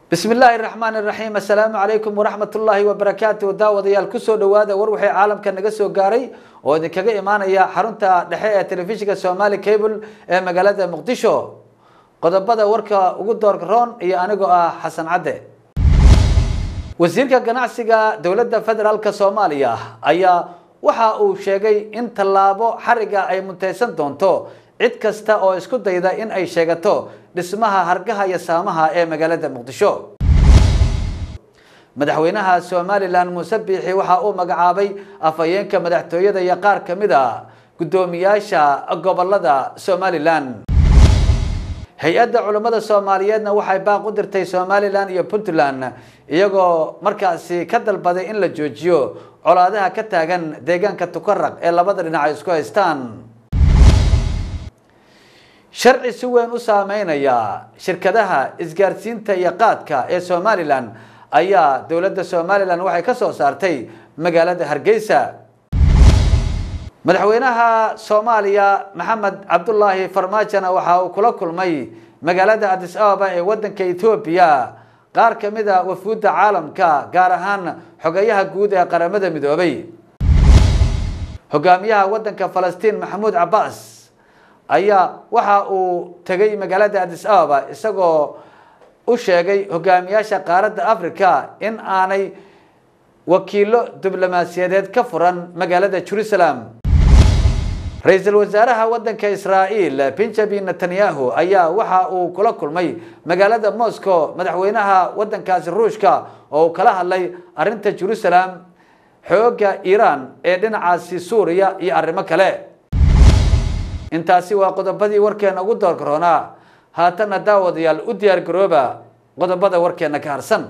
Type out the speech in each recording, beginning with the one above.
bismi illaahi raxmaan iraxiim assalaamu calaykum waraxmat ullaahi wabarakaatu daawadayaal kusoo dhawaada war wixii caalamka naga soo gaaray oo idinkaga imaanaya xarunta dhexe ee telefishinka somali cable ee magaalada muqdisho qodobada warka ugu doorka roon iyo anigoo ah xasan cadde wasiirka ganacsiga dowladda federaalka soomaaliya ayaa waxa uu sheegay in tallaabo xariga ay muntaysan doonto cid kasta oo isku dayda in ay sheegato dhismaha hargaha iyo saamaha ee magaalada muqdisho madaxweynaha somalilan muuse biixi waxa uu magacaabay afhayeenka madaxtooyada iyo qaar ka mid a guddoomiyaasha gobolada somalilan hay-adda culammada soomaaliyeedna waxay baaq u dirtay somalilan iyo puntland iyagoo markaasi ka dalbaday in la joojiyo colaadaha ka taagan deegaanka tukaraq ee labada dhinac ay isku haystaan sharci si weyn u saameynaya shirkadaha isgaarsiinta iyo qaadka ee somalilan ayaa dowladda somalilan waxay ka soo saartay magaalada hargeysa madaxweynaha soomaaliya maxamed cabdulaahi farmaajona waxa uu kula kulmay magaalada adis ababa ee wadanka ethoobiya qaar ka mid a wafuudda caalamka gaar ahaan xogeyaha guud ee qaramada midoobay hogaamiyaha wadanka falastiin maxamuud cabbaas ayaa waxa uu tegay magaalada adis ababa isagoo u sheegay hogaamiyaasha qaaradda africa in aanay wakiilo diblomaasiyadeed ka furan magaalada jerusalem ra-iisul wasaaraha wadanka israa'iil benjamin netanyahu ayaa waxa uu kula kulmay magaalada moscow madaxweynaha wadankaasi ruushka oo uu kala hadlay arrinta jerusalem xoogga iiraan ee dhinacaasi suuriya iyo arrimo kale intaasi waa qodobadii warkeena ugu doorka roonaa haatanna daawadayaal u diyaar garooba qodobada warkeena ka harsan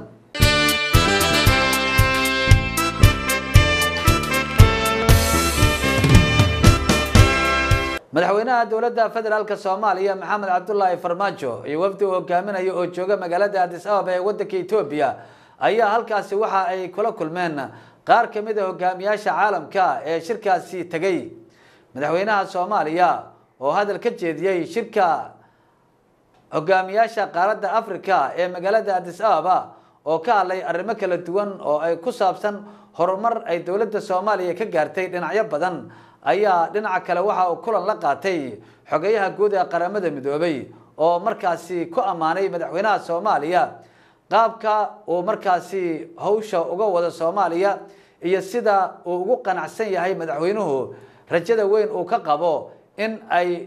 madaxweynaha dowladda federaalk soomaaliya maxamed cabdulaahi farmaajo iyo wafdi uu hogaaminayo oo jooga magaalada adis ababa ee wadanka etoobiya ayaa halkaasi waxa ay kula kulmeen qaar ka mid a hogaamiyaasha caalamka ee shirkaasi tegay madaxweynaha soomaaliya oo hadal ka jeediyey shirka hogaamiyaasha qaaradda africa ee magaalada adis ababa oo ka hadlay arrimo kala duwan oo ay ku saabsan horumar ay dowladda soomaaliya ka gaartay dhinacyo badan ayaa dhinaca kale waxa uu kulan la qaatay xogeyaha guud ee qaramada midoobay oo markaasi ku ammaanay madaxweynaha soomaaliya qaabka uu markaasi hawsha uga wada soomaaliya iyo sida uu ugu qanacsan yahay madaxweynuhu rajada weyn uu ka qabo in ay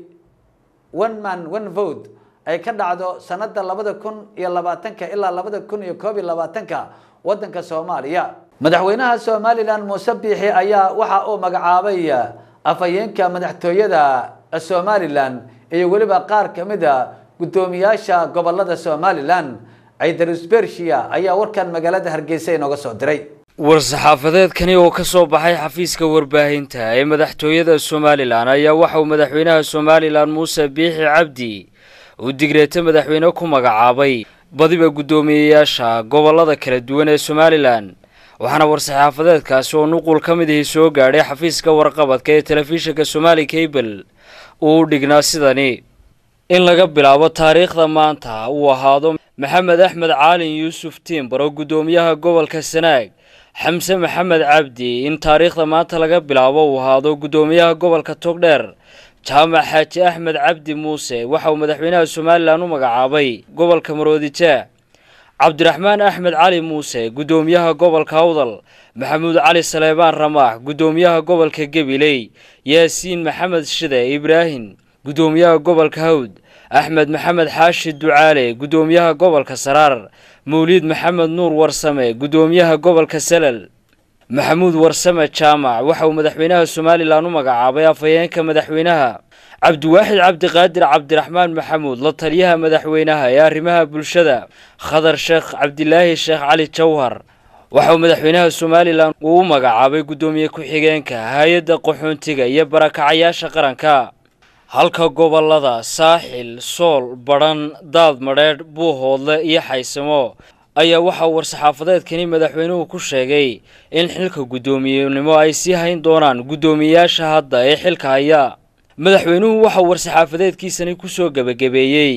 one man one vote ay ka dhacdo sanada labada kun iyo labaatanka ilaa labada kun iyo koob iyo labaatanka wadanka soomaaliya madaxweynaha somalilan muuse biixi ayaa waxa uu magacaabay afhayeenka madaxtooyada somalilan iyo weliba qaar ka mid a guddoomiyaasha gobolada somalilan ciidarus bershia ayaa warkan magaalada hargeysa inooga soo diray war-saxaafadeedkani oo ka soo baxay xafiiska warbaahinta ee madaxtooyada somalilan ayaa waxa uu madaxweynaha somalilan muuse biixi cabdi uu digreeto madaxweyne ku magacaabay badiba guddoomiyeyaasha gobolada kala duwan ee somalilan waxaana war-saxaafadeedkaasi oo nuqul ka mid ahi soo gaadhay xafiiska warqabadka ee telefishinka somali cable uu dhignaa sidani in laga bilaabo taariikhda maanta uu ahaado maxamed axmed caalin yuusuf tiimbar oo guddoomiyaha gobolka sanaag xamse maxamed cabdi in taariikhda maanta laga bilaabo uu ahaado guddoomiyaha gobolka togdheer jaamac xaaji axmed cabdi muuse waxa uu madaxweynaha somalilan u magacaabay gobolka maroodijaa cabdiraxmaan axmed cali muuse guddoomiyaha gobolka awdal maxamuud cali saleebaan ramaax guddoomiyaha gobolka gabiley yaasiin maxamed shide ibraahim guddoomiyaha gobolka hawd axmed maxamed xaashi ducaale guddoomiyaha gobolka saraar mawliid maxamed nuur warsame guddoomiyaha gobolka salal maxamuud warsame jaamac waxa uu madaxweynaha somalilan u magacaabay afhayeenka madaxweynaha cabdiwaaxid cabdiqaadir cabdiraxmaan maxamuud la taliyaha madaxweynaha ee arrimaha bulshada khadar sheekh cabdilaahi sheekh cali jawhar waxa uu madaxweynaha somalilan uu u magacaabay guddoomiye ku-xigeenka hay-adda qaxoontiga iyo barakacayaasha qaranka halka gobolada saaxil sool badhan daad madheedh buuhoodle iyo xaysamo ayaa waxa uu war-saxaafadeedkani madaxweynuhu ku sheegay in xilka guddoomiyenimo ay sii hayn doonaan guddoomiyeyaasha hadda ee xilka haya madaxweynuhu waxa uu war-saxaafadeedkiisani kusoo gebagabeeyey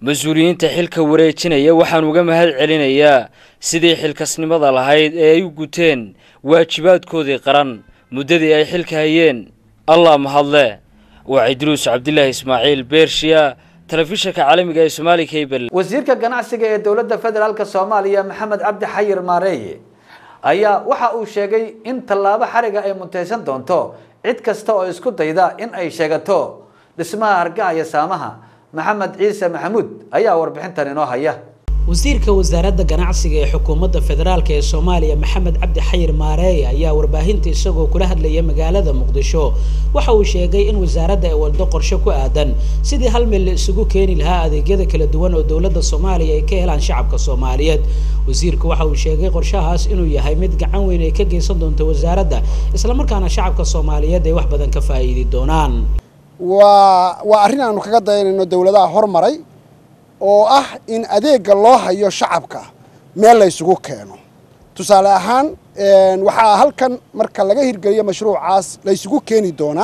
mas-uuliyiinta xilka wareejinaya waxaan uga mahad celinayaa sidii xilkasnimada lahayd ee ay u guteen waajibaadkoodii qaran muddadii ay xilka hayeen allah mahadle waa cidruus cabdilaahi ismaaciil beershiya telefishinka caalamiga ee somaali cable wasiirka ganacsiga ee dowladda federaalk soomaaliya maxamed cabdi xayir maareeye ayaa waxa uu sheegay in tallaabo xariga ay mutaysan doonto cid kasta oo isku dayda in ay sheegato dhismaha hargaha iyo saamaha maxamed ciise maxamuud ayaa warbixintan inoo haya wasiirka wasaaradda ganacsiga ee xukuumadda federaalk ee soomaaliya maxamed cabdi xayir maareeye ayaa warbaahinta isagoo kula hadlaya magaalada muqdisho waxa uu sheegay in wasaaradda ay waddo qorshe ku aadan sidii hal meel la isugu keeni lahaa adeegyada kala duwan oo dowladda soomaaliya ay ka helaan shacabka soomaaliyeed wasiirku waxa uu sheegay qorshahaas inuu yahay mid gacan weyn ay ka geysan doonto wasaaradda islamarkaana shacabka soomaaliyeed ay wax badan ka faa'iidi doonaan waa waa arrin aanu kaga dayanayno dowladaha hormaray oo ah in adeegga loo hayo shacabka meel la ysugu keeno tusaale ahaan waxaa halkan marka laga hirgeliyo mashruucaas la ysugu keeni doonaa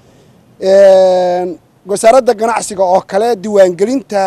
wasaaradda ganacsiga oo kale diiwaangelinta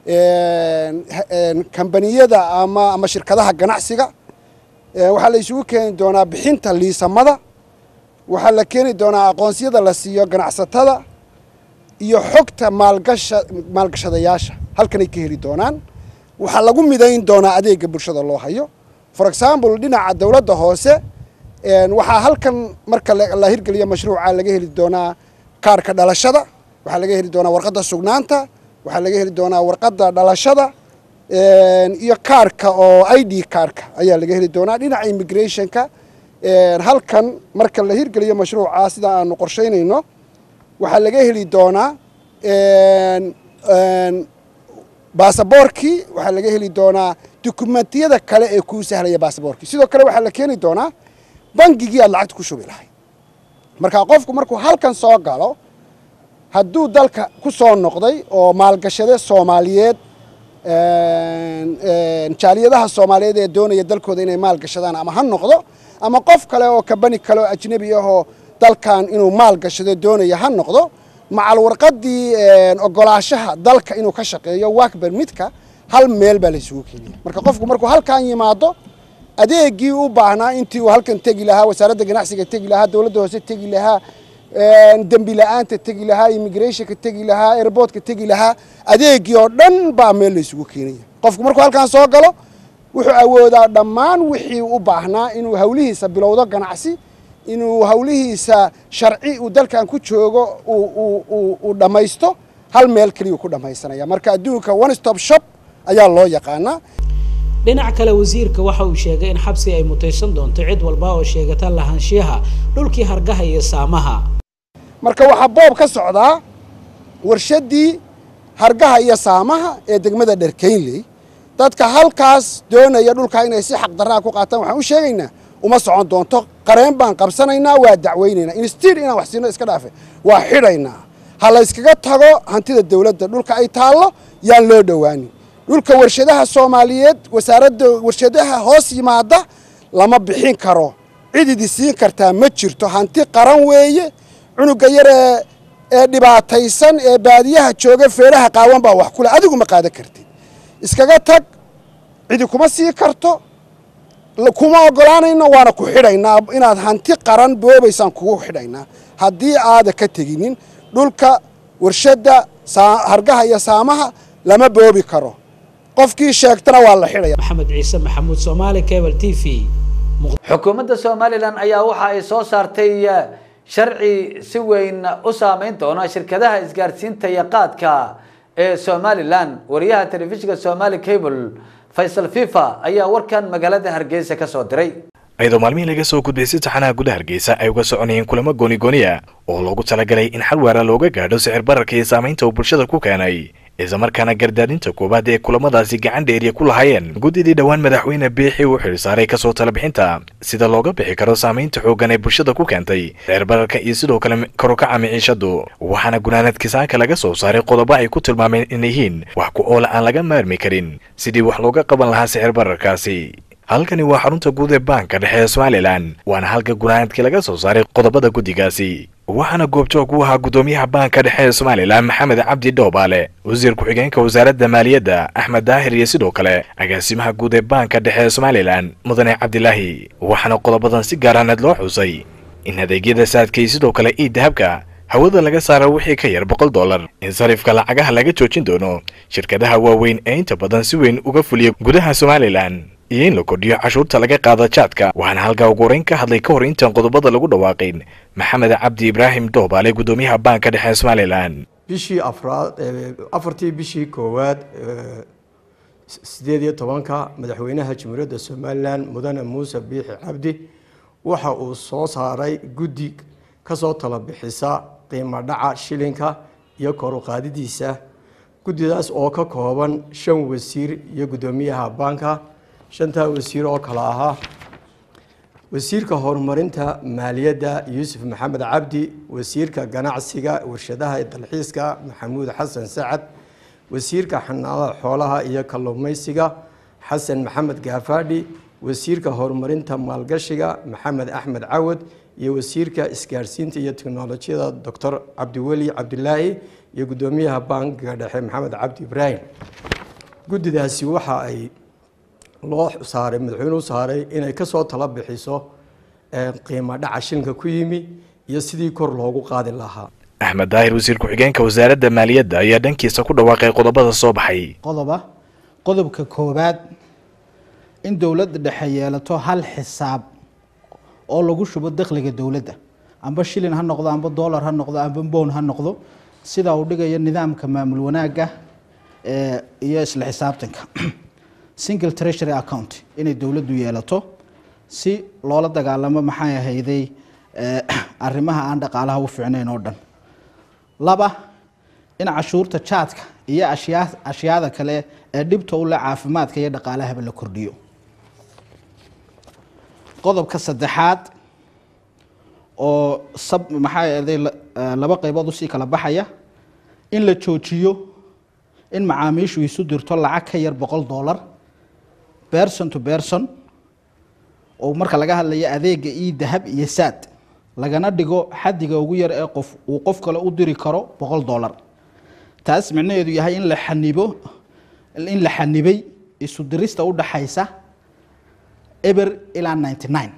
kambaniyada ama ama shirkadaha ganacsiga waxaa la isugu keeni doonaa bixinta liisamada waxaa la keeni doonaa aqoonsiyada la siiyo ganacsatada iyo xogta maalgasha maalgashadayaasha halkanay ka heli doonaan waxaa lagu midayn doonaa adeega bulshada loo hayo for example dhinaca dowladda hoose waxaa halkan marka la hirgeliyo mashruuca laga heli doonaa kaarka dhalashada waxaa laga heli doonaa warqadda sugnaanta waxaa laga heli doonaa warqadda dhalashada iyo kaarka oo i d kaarka ayaa laga heli doonaa dhinaca immigrationka halkan marka la hirgeliyo mashruuca sida aanu qorshaynayno waxaa laga heli doonaa baasaboorkii waxaa laga heli doonaa dukumentiyada kale ee kuu sahlaya baasaboorkii sidoo kale waxaa la keeni doonaa bangigii aad lacagta ku shubi lahayd marka qofku markuu halkan soo galo hadduu dalka ku soo noqday oo maalgashade soomaaliyeed jaaliyadaha soomaaliyeed ee doonaya dalkooda inay maalgashadaan ama ha noqdo ama qof kale oo kabani kale oo ajnebi ahoo dalkan inuu maal gashado doonaya ha noqdo macal warqadii ogolaashaha dalka inuu ka shaqeeyo work permitka hal meel baa la isugu keenaya marka qofku markuu halkan yimaado adeegii u baahnaa intii uu halkan tegi lahaa wasaaradda ganacsiga tegi lahaa dowladda hoose tegi lahaa dembi la-aanta tegi lahaa immigrationka tegi lahaa airportka tegi lahaa adeegii oo dhan baa meel la isugu keenaya qofku markuu halkan soo galo wuxuu awoodaa dhammaan wixii u baahnaa inuu hawlihiisa bilowdo ganacsi inuu hawlihiisa sharci uu dalkan ku joogo uu dhammaysto hal meel keliya ku dhammaysanaya marka adduunka one stop shop ayaa loo yaqaanaa dhinac kale wasiirka waxa uu sheegay in xabsi ay mutaysan doonto cid walba oo sheegata lahaanshiyaha dhulkii hargaha iyo saamaha marka waxaa boob ka socdaa warshaddii hargaha iyo saamaha ee degmada dherkeynley dadka halkaas doonaya dhulkaa inay si xaqdarraa ku qaataan waxaan u sheegaynaa uma socon doonto qareen baan qabsanaynaa waa dacweynaynaa instir inaan wax siino iska dhaafe waa xidhaynaa ha la yskaga tago hantida dowladda dhulka ay taallo yaan loo dhowaanin dhulka warshadaha soomaaliyeed wasaaradda warshadaha hoos yimaada lama bixin karo cid idi siin kartaa ma jirto hanti qaran weeye cunuga yaree ee dhibaataysan ee baadiyaha jooga feeraha qaawan baa wax kule adigu ma qaadan kartid iskaga tag cidi kuma sii karto kuma ogolaanayno waana ku xidhaynaa inaad hanti qaran boobaysaan kugu xidhaynaa haddii aada ka teginin dhulka warshadda hargaha iyo saamaha lama boobi karo qofkii sheegtana waa la xidhaya maxamed ciise maxamuud soomaali cable t v xukuumadda somalilan ayaa waxa ay soo saartay sharci si weyn u saameyn doona shirkadaha isgaarsiinta iyo qaadka ee somalilan wariyaha telefishinka somali cable faysal fifa ayaa warkan magaalada hargeysa ka soo diray iyadoo maalmihii laga soo gudbay si taxanaha gudaha hargeysa ay uga soconayeen kulamo goonigooniya oo loogu talagalay in xal waara looga gaadho sicir bararka iyo saamaynta uu bulshada ku keenay islamarkaana gardaadinta koowaad ee kulamadaasi gacan dheeriya ku lahaayeen guddidii dhowaan madaxweyne biixi uu xilsaaray kasoo talabixinta sida looga bixi karo saamaynta xooggan ee bulshada ku keentay sicir bararka iyo sidoo kale karukaca miciishadu waxaana gunaanadkii saaka laga soo saaray qodobo ay ku tilmaameen in yihiin wax ku oola aan laga maarmi karin sidii wax looga qaban lahaa sicir bararkaasi halkani waa xarunta guud ee baanka dhexe ee somalilan waana halka gunaanadkii laga soo saaray qodobada guddigaasi waxaana goobjoog u ahaa guddoomiyaha baanka dhexe ee somalilan maxamed cabdi dhoobaale wasiir ku-xigeenka wasaaradda maaliyadda axmed daahir iyo sidoo kale agaasimaha guud ee baanka dhexe ee somalilan mudane cabdilaahi waxaana qodobadan si gaaraaneed loo xusay in adeegyada saadka iyo sidoo kale ii dahabka hawada laga saaro wixii ka yar boqol dollar in sarifka lacagaha laga joojin doono shirkadaha waaweyn ee inta badan si weyn uga fuliya gudaha somalilan iyo in la kordhiyo cashuurta laga qaado jaadka waxaana halkaa ugu horeyn ka hadlay ka hor intaan qodobada lagu dhawaaqin maxamed cabdi ibraahim doobaale guddoomiyaha baanka dhexe ee somalilan bishii afraad afartii bishii koowaad sideed iyo tobanka madaxweynaha jamhuuriyadda somalilan mudane muuse biixi cabdi waxa uu soo saaray guddi kasoo tala bixisa qiimo dhaca shilinka iyo kor u qaadidiisa guddidaas oo ka kooban shan wasiir iyo guddoomiyaha baanka shantaa wasiir oo kale ahaa wasiirka horumarinta maaliyadda yuusuf maxamed cabdi wasiirka ganacsiga warshadaha ee dalxiiska maxamuud xasan sacad wasiirka xanaanada xoolaha iyo kalluumaysiga xasan maxamed gaafaadhi wasiirka horumarinta maalgashiga maxamed axmed cawad iyo wasiirka isgaarsiinta iyo teknolojiyada doctor cabdiweli cabdilaahi iyo guddoomiyaha bankiga dhexe maxamed cabdi ibraahim guddidaasi waxa ay loo saaray madaxweynuhu saaray inay kasoo tala bixiso qiimo dhaca shilinka ku yimi iyo sidii kor loogu qaadi lahaa axmed daahir wasiir ku-xigeenka wasaaradda maaliyadda ayaa dhankiisa ku dhawaaqay qodobada soo baxay qodoba qodobka koowaad in dowladda dhexe yeelato hal xisaab oo lagu shubo dakhliga dowladda amba shilin ha noqdo amba dollar ha noqdo amba bown ha noqdo sida uu dhigayo nidaamka maamul wanaagga iyo isla xisaabtanka single treasury account inay dowladdu yeelato si loola dagaalamo maxay ahayday arrimaha aan dhaqaalaha u fiicnayn oo dhan laba in cashuurta jaadka iyo ashyaa ashyaada kale ee dhibta u leh caafimaadka iyo dhaqaalahaba la kordhiyo qodobka saddexaad oo sab maxaa ahday laba qaybood usii kala baxaya in la joojiyo in macaamiishu isu dirto lacag ka yar boqol dollar berson to berson oo marka laga hadlayo adeega io dahab iyo saad lagana dhigo xadiga ugu yar ee qof uu qof kale u diri karo boqol dollar taas micnaheedu yahay in la xanibo in la xanibay isu dirista u dhaxaysa eber ilaa ninety nine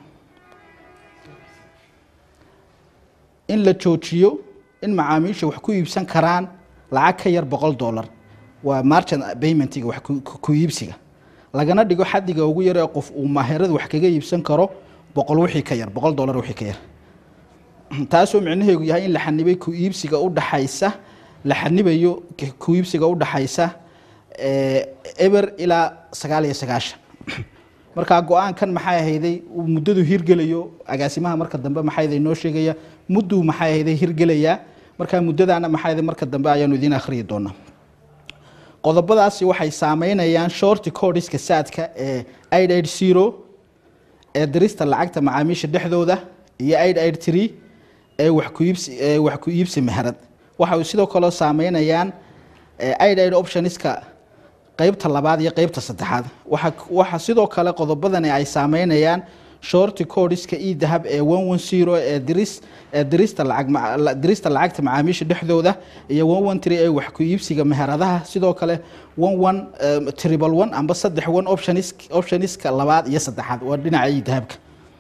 in la joojiyo in macaamiisha wax ku iibsan karaan lacag ka yar boqol dollar waa marchant paymentiga wax ku iibsiga lagana dhigo xadiga ugu yar ee qof uu maaherada wax kaga iibsan karo boqol wixii ka yar boqol dollar wixii ka yar taasoo micnaheedu yahay in la xanibay ku iibsiga u dhaxaysa la xanibayo ku iibsiga u dhaxaysa eber ilaa sagaal iyo sagaashan markaa go-aankan maxay ahayday uu muddadu hirgelayo agaasimaha marka dambe maxayday noo sheegaya mudduu maxay ahayday hirgelayaa markaa muddadaana maxayday marka dambe ayaanu idiin akhriyi doonaa qodobadaasi waxay saameynayaan shorti codiska saadka ee aid aid zero ee dirista lacagta macaamiisha dhexdooda iyo aid aid tree ee wax ku iibsi ee wax ku iibsi meherad waxa sidoo kale saameynayaan aid aid optionska qeybta labaad iyo qeybta saddexaad waxa waxa sidoo kale qodobadani ay saameynayaan shorti codiska io dahab ee one one zero ee diris ee dirista lacag dirista lacagta macaamiisha dhexdooda iyo one one three ee wax ku iibsiga meheradaha sidoo kale one one triple one amba saddex one optionis optioniska labaad iyo saddexaad waa dhinaca io dahabka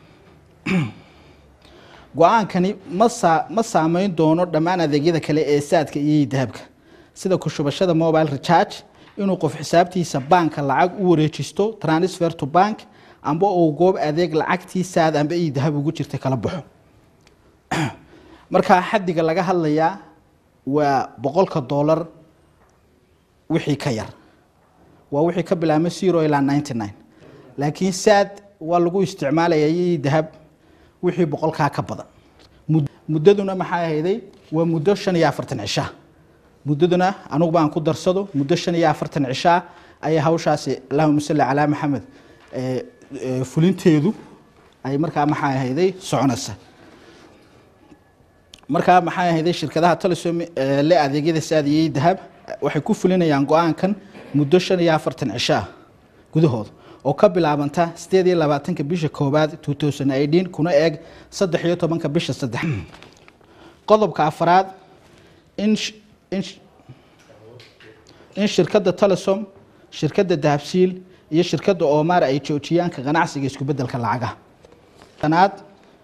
go-aankani ma saa ma saameyn doono dhammaan adeegyada kale ee saadka iyo dahabka sida ku shubashada mobile recharge inuu qof xisaabtiisa baanka lacag u wareejisto transfer to bank amba uu goob adeeg lacagtii saad amba io dahab ugu jirta kala baxo markaa xadiga laga hadlayaa waa boqolka dollar wixii ka yar waa wixii ka bilaabmay zero ilaa ninety nine laakiin saad waa lagu isticmaalaya io dahab wixii boqolkaa ka badan muddaduna maxay ahayday waa muddo shan iyo afartan cishaa muddaduna anugu baan ku darsado muddo shan iyo afartan cishaa ayay hawshaasi allahuma salli calaa maxamed fulinteedu ay markaa maxay ahayday soconaysa markaa maxay ahayday shirkadaha telesom le adeegyada saadiyey dahab waxay ku fulinayaan go-aankan muddo shan iyo afartan cishaa gudahooda oo ka bilaabanta sideed iyo labaatanka bisha koowaad two thousand eighteen kuna eeg saddex iyo tobanka bisha saddex qodobka afraad in sh- in sh- in shirkadda telesom shirkadda dahabsiil iyo shirkadda omar ay joojiyaan ka ganacsiga isku beddelka lacagaha shanaad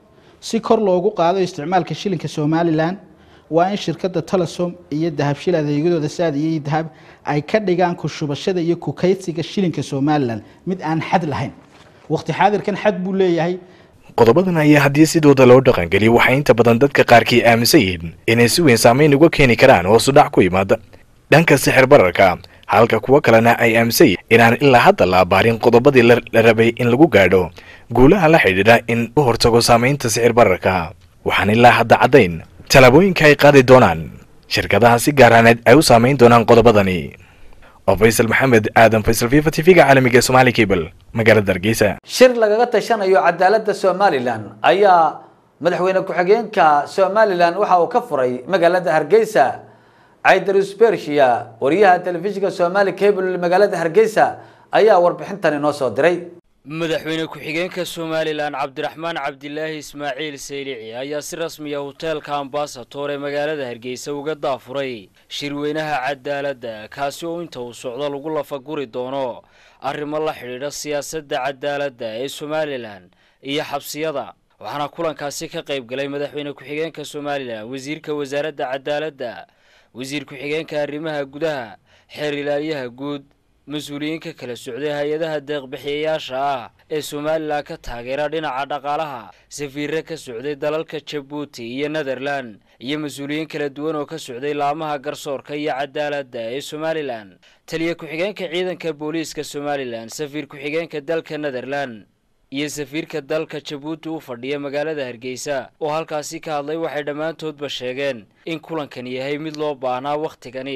si kor loogu qaado isticmaalka shilinka somalilan waa in shirkadda telesom iyo dahabshil adeegyadooda saad iyo dahab ay ka dhigaan ku shubashada iyo ku kaydsiga shilinka somalilan mid aan xad lahayn waqti xaadirkan xad buu leeyahay qodobadan ayaa haddii sidooda loo dhaqangeliyo waxay inta badan dadka qaarkii aaminsan yihiin inay si weyn saameyn uga keeni karaan hoosu dhac ku yimaada dhanka sixir bararka halka kuwo kalena ay aaminsan yihiin inaan ilaa hadda la abaarin qodobadii la la rabay in lagu gaadho guulaha la xidhiidha in u hortago saamaynta sixir bararka waxaan ilaa hadda caddayn tallaabooyinka ay qaadi doonaan shirkadaha si gaaraaneed ay u saamayn doonaan qodobadani oo faysal maxamed aadan faysal fifa tv-ga caalamiga ee somaali cable magaalada hargeysa shir lagaga tashanayo cadaaladda somalilan ayaa madaxweyne ku-xigeenka somalilan waxa uu ka furay magaalada hargeysa caidarus bershia wariyaha telefishinka somali cable magaalada hargeysa ayaa warbixintan inoo soo diray madaxweyne ku-xigeenka somalilan cabdiraxmaan cabdilaahi ismaaciil saylici ayaa si rasmiya hoteelka ambasator ee magaalada hargeysa uga daafuray shirweynaha cadaaladda kaasi oo inta uu socdo lagu lafaguri doono arrimo la xidhiidha siyaasadda cadaaladda ee somalilan iyo xabsiyada waxaana kulankaasi ka qayb galay madaxweyne ku-xigeenka somalilan wasiirka wasaaradda cadaaladda wasiir ku-xigeenka arrimaha gudaha xeer ilaaliyaha guud mas-uuliyiinka kala socday hay-adaha deeqbixiyayaasha ah ee somalilan ka taageera dhinaca dhaqaalaha safiirre ka socday dalalka jabuuti iyo netherland iyo mas-uuliyiin kala duwan oo ka socday laamaha garsoorka iyo cadaaladda ee somalilan taliya ku-xigeenka ciidanka booliiska somalilan safiir ku-xigeenka dalka netherland iyo safiirka dalka jabuuti u fadhiya magaalada hargeysa oo halkaasi ka hadlay waxay dhammaantoodba sheegeen in kulankan yahay mid loo baahnaa wakhtigani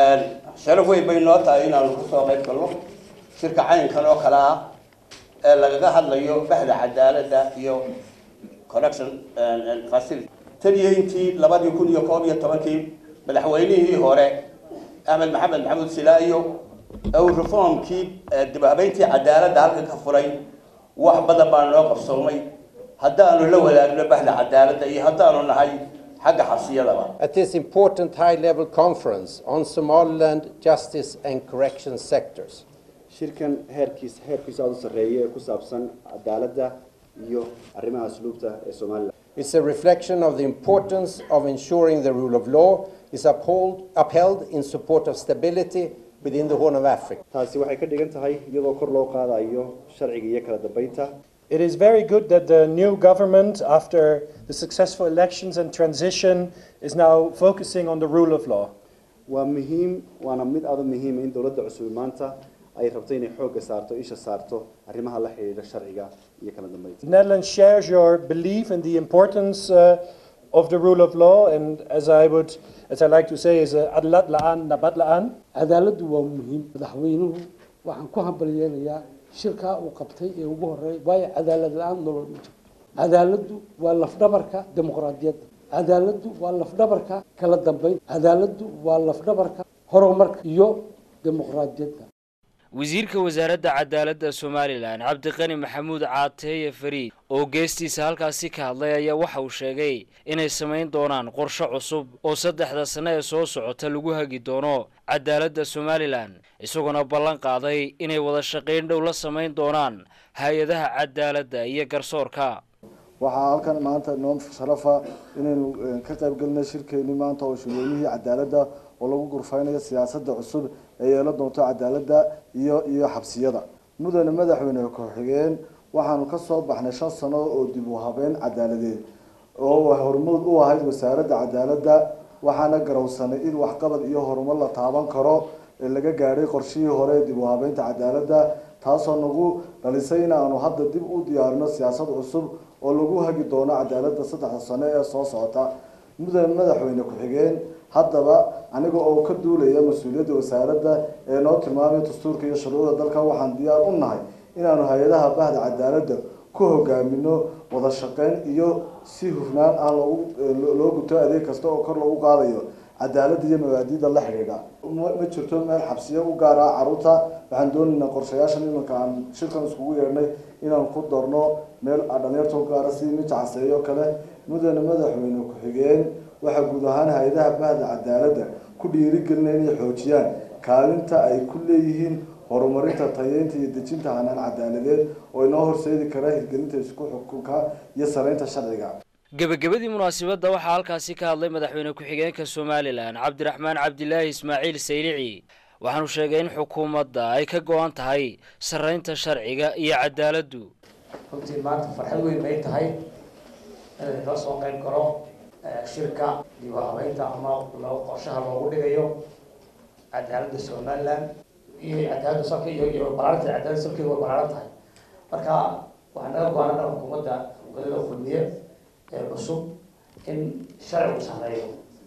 sharaf weyn bay noo tahay inaanu kusoo qayb galno shirka caynkan oo kale ah ee lagaga hadlayo baxda cadaaladda iyo correction facility tan iyo intii labadii kun iyo koob iyo tobankii madaxweynihii hore axmed maxamed maxamuud silaayo uu reformkii dib habeyntii cadaaladda halka ka furay wax badan baa noo qabsoomay haddaanu la wadaagno baxda cadaaladda iyo haddaanu nahay xagga xabsiyadaba At this important high-level conference on Somaliland justice and correction sectors, shirkan heerkiis heerkiisa aada u sarreeya ee ku saabsan cadaaladda iyo arrimaha asluubta ee somalilan it's a reflection of the importance of ensuring the rule of law is uphold, upheld in support of stability within the Horn of Africa. taasi waxay ka dhigan tahay iyadoo kor loo qaadayo sharciga iyo kala dambeynta It is very good that the new government, after the successful elections and transition, is now focusing on the rule of law. waa muhiim waana mid aada u muhiima in dowladda cusub maanta ay rabto inay xoogga saarto isha saarto arrimaha la xidhiidha sharciga iyo kala dambeynta The Netherlands shares your belief in the importance uh, of the rule of law, and as I would, as I like to say, is uh, adlat la'an nabat la'an. cadaaladdu waa muhiim madaxweynuhu waxaan ku hambalyeenayaa shirkaa uu qabtay ee ugu horeeya waayo cadaalad la-aan nolol ma jirto cadaaladdu waa lafdhabarka dimuqraadiyadda cadaaladdu waa lafdhabarka kala dambeynta cadaaladdu waa lafdhabarka horumarka iyo dimuqraadiyadda wasiirka wasaaradda cadaaladda somalilan cabdiqani maxamuud caateeye fariid oo geestiisa halkaasi ka hadlay ayaa waxa uu sheegay inay samayn doonaan qorshe cusub oo saddexda sano ee soo socota lagu hagi doono cadaaladda somalilan isagoona ballan qaaday inay wada shaqayn dhow la samayn doonaan hay-adaha cadaaladda iyo garsoorka waxaa halkan maanta noo sharafa inaynu ka qayb galnay shirkeeni maanta oo shirweynihii cadaaladda oo lagu gurfeynayo siyaasadda cusub ee yeelan doonto cadaaladda iyo iyo xabsiyada mudane madaxweyne ku-xigeen waxaanu kasoo baxnay shan sano oo dib u habeyn cadaaladeed oo hormuud u ahayd wasaaradda cadaaladda waxaana garowsanay in waxqabad iyo horumar la taaban karo ee laga gaadhay qorshihii hore ee dib u habeynta cadaaladda taasoo nagu dhalisay in aanu hadda dib u diyaarino siyaasad cusub oo lagu hagi doono cadaaladda saddexda sano ee soo socota mudane madaxweyne ku-xigeen haddaba aniga oo ka duulaya mas-uuliyadda wasaaradda ee noo tilmaamay dastuurka iyo shuruucda dalka waxaan diyaar u nahay inaanu hay-adaha bahda cadaaladda ku hogaamino wada shaqeyn iyo si hufnaan ah loogu loo guto adeeg kasta oo kor lagu qaadayo cadaaladda iyo mabaadiida la xidhiidha ma jirto meel xabsiyo u gaara caruurta waxaan doonaynaa qorshayaashan imanka aan shirkan iskugu yeedhnay inaan ku darno meel dhalinyarta u gaara sidii mid caseeyo kale mudane madaxweyne ku-xigeen waxaa guud ahaan hay-adaha bahda cadaaladda ku dhiirigelinaya inay xoojiyaan kaalinta ay ku leeyihiin horumarinta tayeynta iyo dejinta hanaan cadaaladeed oo inoo horseedi kara hirgelinta isku xukunka iyo saraynta sharciga gebagabadii munaasabadda waxaa halkaasi ka hadlay madaxweyne ku-xigeenka somalilan cabdiraxmaan cabdilaahi ismaaciil saylici waxaanu sheegay in xukuumadda ay ka go-an tahay saraynta sharciga iyo cadaaladdu runtii maanta farxad weyn bay tahay inay kala soo qayb galo shirka dib u habeynta ama loo qorshaha loogu dhigayo cadaaladda somaliland iyo cadaaladda salka iyo iyo balaarinta cadaaladda salkeeda way balaaran tahay marka waxaa naga go-an dhan xukuumadda wadada kulmiye ee cusub in sharcigu sarreeyo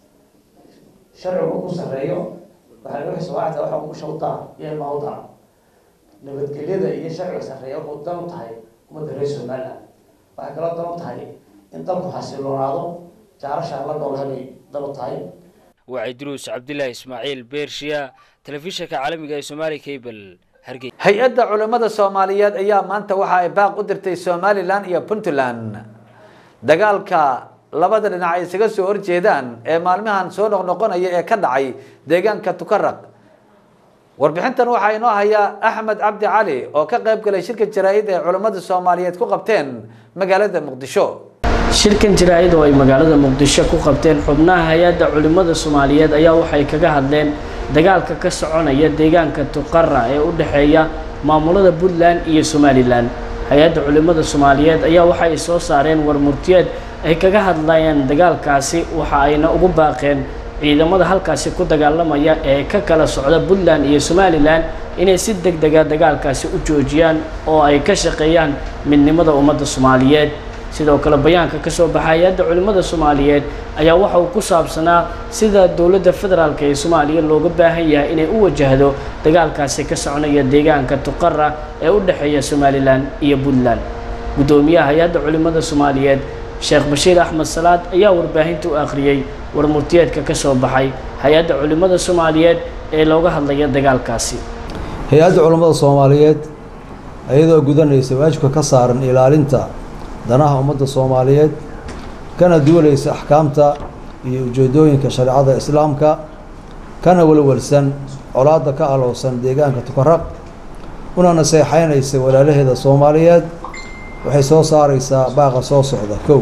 sharcigu ku sarreeyo waxaa laga xisaabaata waxa umusha u dara iyo ilmaa u dara nabadgelyada iyo sharciga sarreeya wuxuu dan u tahay ummadda reer somaliland waxay kaloo dan u tahay in dalku xasiloonaado jaarasha la noolhabay dan u tahay wacyi duruus cabdilaahi ismaaciil beershiya telefishinka caalamiga ee somaali cable hargeysa hay-adda culimmada soomaaliyeed ayaa maanta waxa ay baaq u dirtay somalilan iyo puntland dagaalka labada dhinac ay isaga soo horjeedaan ee maalmahan soo noqnoqonaya ee ka dhacay deegaanka tukaraq warbixintan waxaa inoo haya axmed cabdi cali oo ka qayb galay shirka jaraa-id ee culimmada soomaaliyeed ku qabteen magaalada muqdisho shirkan jaraa-id oo ay magaalada muqdisho ku qabteen xubnaha hay-adda culimmada soomaaliyeed ayaa waxay kaga hadleen dagaalka ka soconaya deegaanka tuqara ee u dhexeeya maamulada puntland iyo somalilan hay-adda culimmada soomaaliyeed ayaa waxa ay soo saareen war murtiyeed ay kaga hadlayaan dagaalkaasi waxa ayna ugu baaqeen ciidamada halkaasi ku dagaalamaya ee ka kala socda puntland iyo somalilan inay si deg dega dagaalkaasi u joojiyaan oo ay ka shaqeeyaan midnimada ummadda soomaaliyeed sidoo kale bayaanka ka soo baxa hay-adda culimmada soomaaliyeed ayaa waxa uu ku saabsanaa sida dowladda federaalk ee soomaaliya looga baahan yahay inay u wajahdo dagaalkaasi ka soconaya deegaanka tuqara ee u dhexeeya somalilan iyo puntland guddoomiyaha hay-adda culimmada soomaaliyeed sheekh bashiir axmed salaad ayaa warbaahinta u akhriyey war murtiyeedka ka soo baxay hay-adda culimmada soomaaliyeed ee looga hadlaya dagaalkaasi hay-adda culammada soomaaliyeed iyadoo gudanaysa waajibka ka saaran ilaalinta danaha ummadda soomaaliyeed kana duwalaysa axkaamta iyo ujeedooyinka shareecada islaamka kana walwalsan colaadda ka alowsan deegaanka tukaraq una naseexaynaysa walaalaheeda soomaaliyeed waxay soo saaraysaa baaqa soo socda kow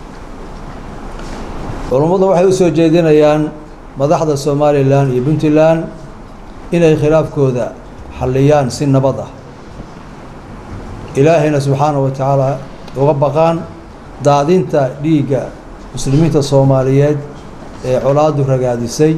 culummadu waxay u soo jeedinayaan madaxda somalilan iyo puntland inay khilaafkooda xalliyaan si nabad ah ilaahayna subxaanahu wa tacaala uga baqaan daadinta dhiigga muslimiinta soomaaliyeed ee colaadu ragaadisay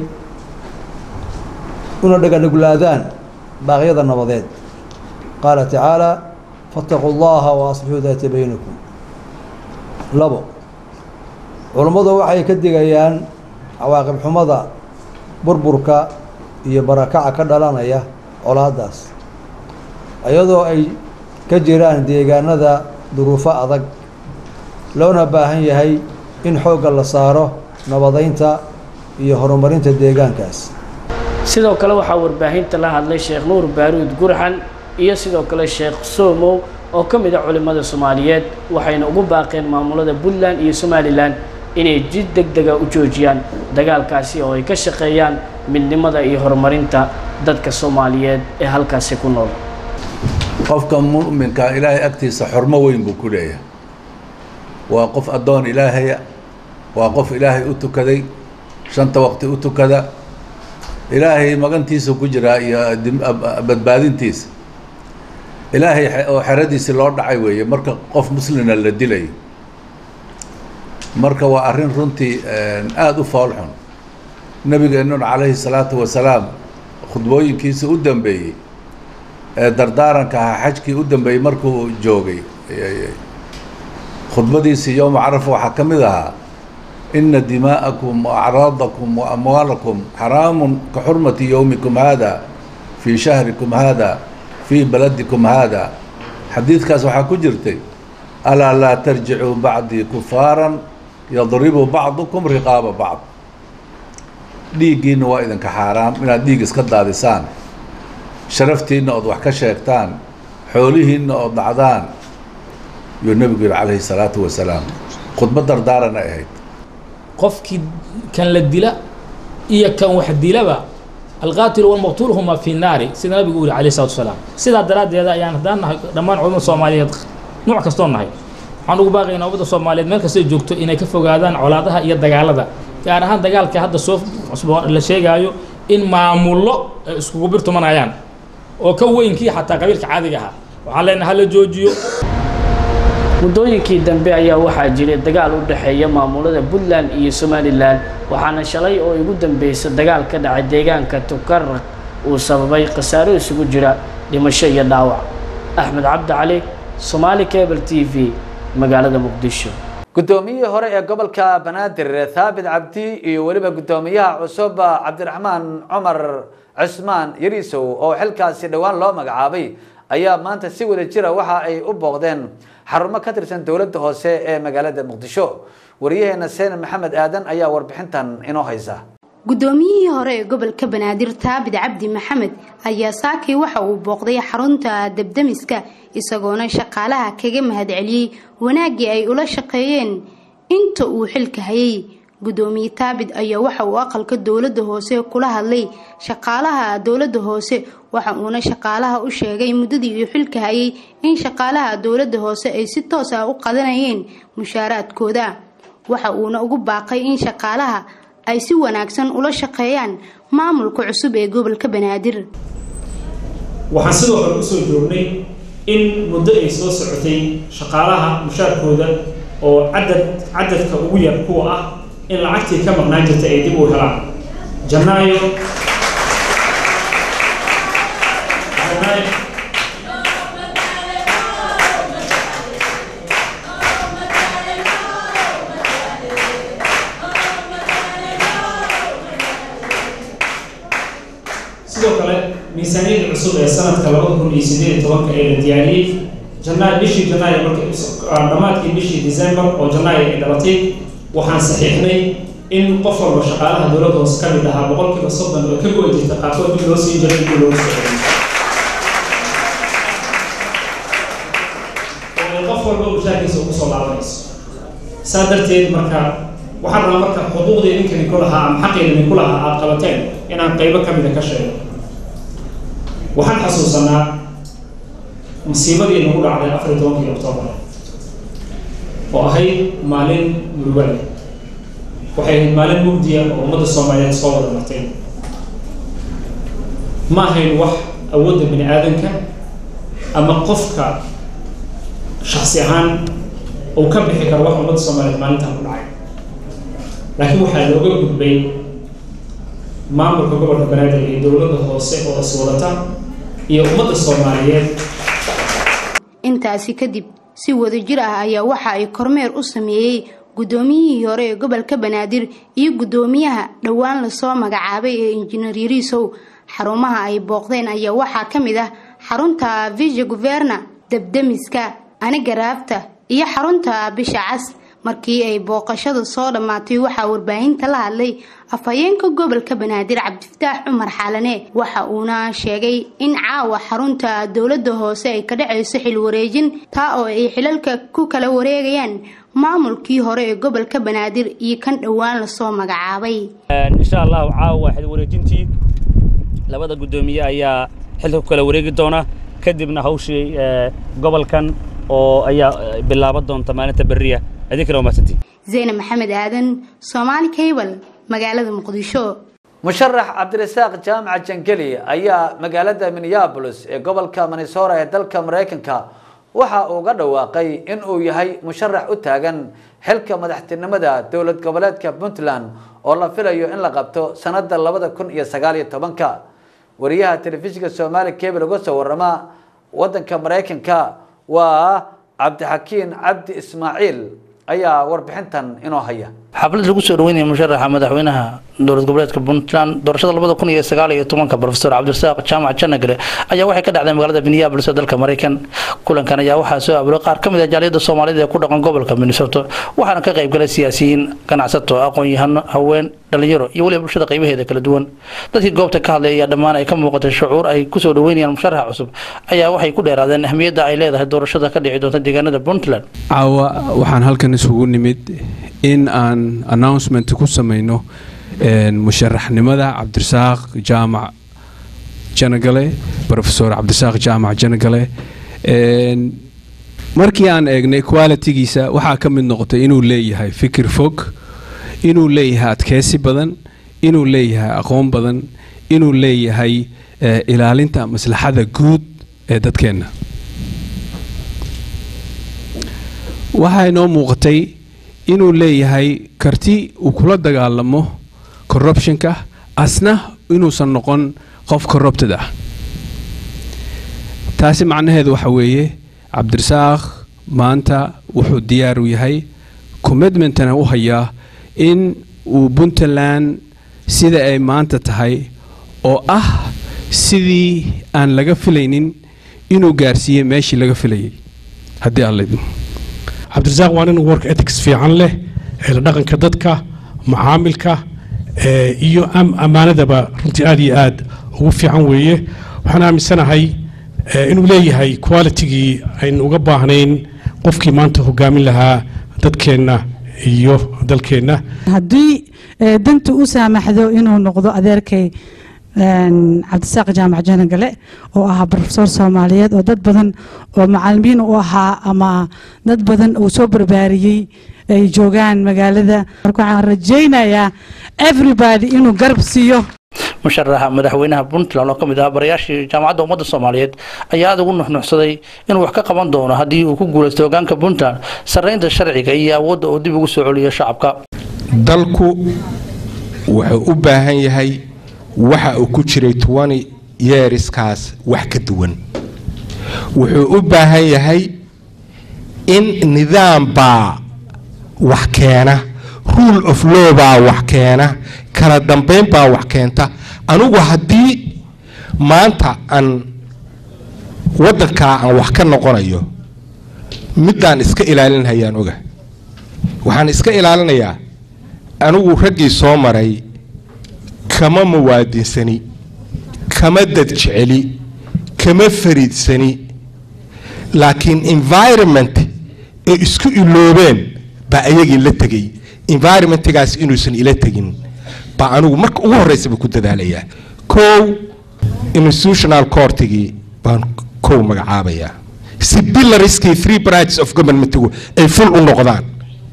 una dhaganuglaadaan baaqyada nabadeed qaala tacaala faataquu llaha wa aslixuu daata baynakum labo culummadu waxay ka digayaan cawaaqib xumada burburka iyo barakaca ka dhalanaya colaadaas iyadoo ay ka jiraan deegaanada duruufo adag loona baahan yahay in xoogga la saaro nabadeynta iyo horumarinta deegaankaas sidoo kale waxaa warbaahinta la hadlay sheekh nuur baaruud gurxan iyo sidoo kale sheekh soomow oo ka mid a culimmada soomaaliyeed waxayna ugu baaqeen maamulada puntland iyo somalilan inay jid deg dega u joojiyaan dagaalkaasi oo ay ka shaqeeyaan midnimada iyo horumarinta dadka soomaaliyeed ee halkaasi ku nool qofka mu'minka ilaahay agtiisa xormo weyn buu ku leeyahay waa qof addoon ilaahaya waa qof ilaahay u tukaday shanta waqti u tukada ilaahay magantiisa ku jiraa iyo badbaadintiisa ilaahay oo xeradiisi loo dhacay weeye marka qof muslina la dilayo marka waa arrin runtii aada u foolxun nabigeennuna calayhi salaatu wasalaam khudbooyinkiisa u dambeeyey ee dardaaranka ahaa xajkii u dambeeyey markuu joogay khudbadiisii yowma carafa waxaa ka mid ahaa ina dimaa'akum waacraadakum wa amwaalakum xaraamun ka xurmati yowmikum haada fii shahrikum haada fii baladikum haada xadiidkaas waxaa ku jirtay alaa laa tarjicuu bacdii kufaaran yadribu bacdukum riqaaba bacd dhiiggiina waa idinka xaaraam inaad dhiig iska daadisaan sharaftiinna ood wax ka sheegtaan xoolihiinna ood dhacdaan yuu nebigu yihi calayhi salaatu wasalaam khudbad dardaaran ay ahayd qofkii kan la dila iyo kan wax dilaba alqaatilu walmaqtuul huma fi naari sida nabigu uu yihi alayhi salatu wasalaam sidaa daraaddeeda ayaan haddaan nahay dhammaan culimada soomaaliyeed nuuc kastoo nahay waxaan ugu baaqaynaa ummadda soomaaliyeed meel kastay joogto inay ka fogaadaan colaadaha iyo dagaalada gaar ahaan dagaalka hadda soo cusbo la sheegaayo in maamullo ay iskugu birtumanayaan oo ka weynkii xataa qabiilka caadiga ahaa waxaan leenahay hala joojiyo muddooyinkii dambe ayaa waxaa jiray dagaal u dhexeeya maamulada puntland iyo somalilan waxaana shalay oo ugu dambeysay dagaal ka dhacay deegaanka tukaraq uu sababay khasaaro isugu jira dhimasho iyo dhaawac axmed cabdi cali somaali cable t v magaalada muqdisho guddoomiyihii hore ee gobolka banaadir thaabit cabdi iyo weliba guddoomiyaha cusub cabdiraxmaan cumar cusmaan yariisow oo xilkaasi dhowaan loo magacaabay ayaa maanta si wada jira waxa ay u booqdeen xarumo ka tirsan dowladda hoose ee magaalada muqdisho wariyaheena seen maxamed aadan ayaa warbixintan inoo haysa guddoomiyihii hore ee gobolka banaadir taabid cabdi maxamed ayaa saakii waxa uu booqday xarunta debdemiska isagoona shaqaalaha kaga mahadceliyey wanaaggii ay ula shaqeeyeen inta uu xilka hayay guddoomiye taabid ayaa waxa uu aqalka dowladda hoose kula hadlay shaqaalaha dowladda hoose waxa uuna shaqaalaha u sheegay muddadii uu xilka hayay in shaqaalaha dowladda hoose ay si toos ah u qadanayeen mushaaraadkooda waxa uuna ugu baaqay in shaqaalaha ay si wanaagsan ula shaqeeyaan maamulka cusub ee gobolka banaadir waxaan sidoo kale usoo joognay in muddo ay soo socotay shaqaalaha mushaarkooda oo cadad cadadka ugu yar kuwa ah in lacagtii ka maqnaan jirta ay dib u helaan janaayo janaayo sidoo kale miisaaniyadda cusub ee sanadka labada kun iyo sideed iyo tobanka ee la diyaariyey janaayo bishii janaayo marka dhammaadkii bishii december oo janaayo ay dhalatay waxaan saxiixnay in qof walba shaqaalaha dowladda hoose ka mid ahaa boqolkiiba soddon oo ka go-i jirta qaarkood dib loo siin jiray intii loogu soo celiyay oo ay qof walba mushaarkiisa ugu soo laabanayso saa darteed marka waxaan rabaa marka xuquuqdii ninkani ku lahaa ama xaqiidani ku lahaa aada qabateen inaan qaybo ka mida ka sheego waxaan xasuusanaa masiibadii nagu dhacday afar iyo tobankii oktoobar oo ahayd maalin murugale waxay ahayd maalin mugdiya oo ummadda soomaaliyeed soo wada martay ma ahayn wax awoodda bini aadanka ama qofka shaksi ahaan uu ka bixi karo wax ummadda soomaaliyeed maalintan ku dhacay laakiin waxaa looga gudbay maamulka gobolka banaadir iyo dowladda hoose oo iswadata iyo ummadda soomaaliyeed intaasi kadib si wadajir ah ayaa waxa ay kormeer u sameeyey guddoomiyihii hore ee gobolka banaadir iyo guddoomiyaha dhowaan lasoo magacaabay ee injineer yariisow xarumaha ay booqdeen ayaa waxaa ka mid ah xarunta vija guverna debdemiska anigaraafta iyo xarunta bisha cas markii ay booqashada soo dhammaatay waxaa warbaahinta la hadlay afhayeenka gobolka banaadir cabdifataax cumar xaalane waxa uuna sheegay in caawa xarunta dowladda hoose ay ka dhacayso xil wareejin taa oo ay xilalka ku kala wareegayaan maamulkii hore ee gobolka banaadir iyo kan dhowaan lasoo magacaabay insha allahu caawa xil wareejintii labada guddoomiye ayaa xilka ku kala wareegi doona kadibna hawshii gobolkan oo ayaa bilaaban doonta maalinta berriya adinkana waa mahadsantiin zeyne maxamed aadan soomaali cable magaalada muqdisho musharax cabdirasaaq jaamaca jangeli ayaa magaalada minneabolis ee gobolka minnesota ee dalka maraykanka waxa uu ga dhawaaqay in uu yahay musharax u taagan xilka madaxtinimada dowlad goboleedka puntland oo la filayo in la qabto sanada labada kun iyo sagaal iyo tobanka wariyaha telefishinka soomaali cable uga soo warama wadanka maraykanka waa cabdixakiin cabdi ismaaciil ayaa warbixintan inoo haya xaflad lagu soo dhaweynaya musharaxa madaxweynaha dowlad goboleedka puntland doorashada labada kun iyo sagaal iyo tobanka profesor cabdirasaaq jaamac janagre ayaa waxay ka dhacday magaalada minneabolis ee dalka maraykan kulankan ayaa waxaa soo abuuray qaar ka mid ah jaaliyada soomaalida ee ku dhaqan gobolka minnesota waxaana ka qayb galay siyaasiyiin ganacsato aqoon-yahano haween dhalinyaro iyo weliba bulshada qaybaheeda kala duwan dadkii goobta ka hadlay ayaa dhammaan ay ka muuqatay shucuur ay kusoo dhaweynayaan musharaxa cusub ayaa waxay ku dheeraadeen ahmiyadda ay leedahay doorashada ka dhici doonta deegaanada puntland caawa waxaan halkan isugu nimid in aan inaan announcement ku samayno musharaxnimada cabdirasaaq jaamac janagale profesor cabdirasaaq jaamac janagale markii aan eegnay qualitigiisa waxaa ka mid noqotay inuu leeyahay fikir fog inuu leeyahay adkeysi badan inuu leeyahay aqoon badan inuu leeyahay ilaalinta maslaxada guud ee dadkeenna waxaa inoo muuqatay inuu leeyahay karti uu kula dagaalamo corruptionka asna inuusan noqon qof corrupted ah taasi macnaheedu waxa weeye cabdirasaaq maanta wuxuu diyaar u yahay commitmentana u hayaa in uu puntland sida ay maanta tahay oo ah sidii aan laga filaynin inuu gaarsiiyey meeshii laga filayay haddii aan laydin cabdirasaaq waa nin work ethics fiican leh la dhaqanka dadka macaamilka iyo ammaanadaba runtii aad iyo aad ugu fiican weeye waxaan aaminsanahay inuu leeyahay qualitigii aynu uga baahnayn qofkii maanta hogaamin lahaa dadkeenna iyo dalkeenna haddii danta u saamaxdo inuu noqdo adeerkay cabdisaaq jaamac janagale oo ahaa brofesor soomaaliyeed oo dad badan oo macalimiin u ahaa ama dad badan uu soo barbaariyey ay joogaan magaalada marka waxaan rajaynayaa everybody inuu garab siiyo musharaxa madaxweynaha puntland oo ka mid ahaa barayaashii jaamacadda ummadda soomaaliyeed ayaa aad ugu nuxnuxsaday inuu wax ka qaban doono haddii uu ku guulaysto hogaanka puntland sarreynta sharciga iyo awoodda uu dib ugu soo celiyo shacabka dalku wuxuu u baahan yahay waxa uu ku jiray tobani yeeriskaas wax ka duwan wuxuu u baahan yahay in nidaam baa wax keena rule of law baa wax keena kala dambayn baa wax keenta anugu haddii maanta aan waddankaa aan wax ka noqonayo middaan iska ilaalinhayaan oga waxaan iska ilaalinayaa anigu raggii soo maray kama muwaadinsani kama dad jeceli kama fariidsani laakiin environment ay isku iloobeen baa ayagii la tegay environmentgaas inuusan ila tegin baa anigu marka ugu horreysaba ku dadaalayaa kow institutional courtigii baan kow magacaabayaa si pillarskii three branches of governmentigu ay full u noqdaan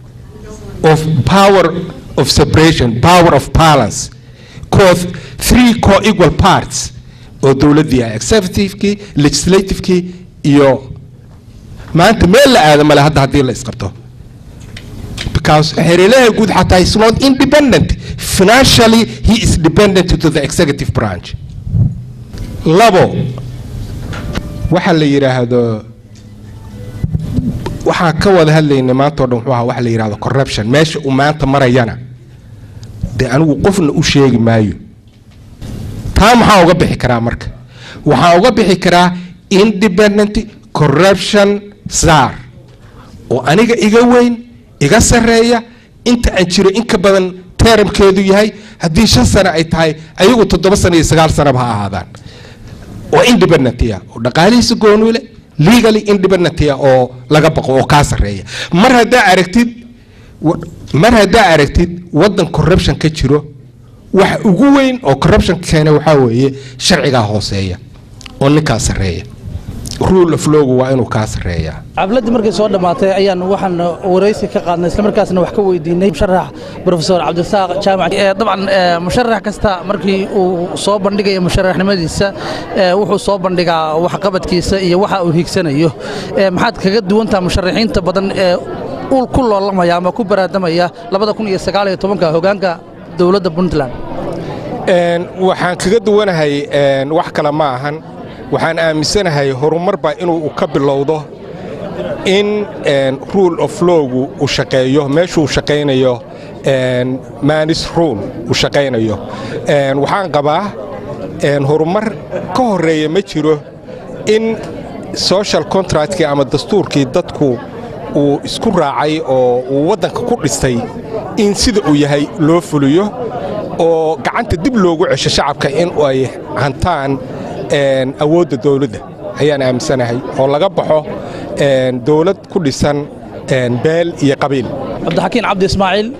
of power of separation power of balance co three co-equal parts oo dowladdii ah executivekii legislativekii iyo maanta meel la aada male hadda haddii la isqabto because xeerelaha guud xataa is not independent financially he is dependent to the executive branch labo waxa la yidhaahdo waxaan ka wada hadlaynay maanta o dhan wuxuu ahaa waxa la yidhahdo corruption meesha uu maanta marayana dee anigu qofna u sheegi maayo taa maxaa uga bixi karaa marka waxaa uga bixi karaa independent corruption sar oo aniga iga weyn iga sarreeya inta aan jiro in ka badan teramkeedu yahay haddii shan sano ay tahay ayagu toddoba sano iyo sagaal sanaba ha ahaadaan oo independentya oo dhaqaalihiisa goonule legally independentya oo laga baqo oo kaa sarreeya mar haddaa aragtid mar haddaa aragtid waddan corruption ka jiro waxa ugu weyn oo corruption keena waxaa weeye sharcigaa hooseeya oo ninkaa sarreeya rule of lawgu waa inuu kaa sarreeyaa cabladii markay soo dhammaatay ayaan waxaan waraysi ka qaadnay islamarkaasna wax ka weydiinay musharax profesor cabdisaaq jaamac dabcan musharax kasta markii uu soo bandhigayo musharaxnimadiisa wuxuu soo bandhigaa waxqabadkiisa iyo waxa uu higsanayo maxaad kaga duwantaha musharaxiinta badan ee ul ku loolamaya ama ku baraadamaya labada kun iyo sagaal iyo tobanka hogaanka dowladda puntland waxaan kaga duwanahay wax kale ma ahan waxaan aaminsanahay horumarba inuu ka bilowdo in rule of lawgu uu shaqeeyo meeshuu shaqaynayo manis rule uu shaqaynayo waxaan qabaa horumar ka horreeya ma jiro in social contractkii ama dastuurkii dadku uu isku raacay oo uu waddanka ku dhistay in sida uu yahay loo fuliyo oo gacanta dib loogu cesho shacabka in ay hantaan awoodda dowladda ayaan aaminsanahay oo laga baxo dowlad ku dhisan beel iyo qabiil cabdixakiin cabdi ismaaciil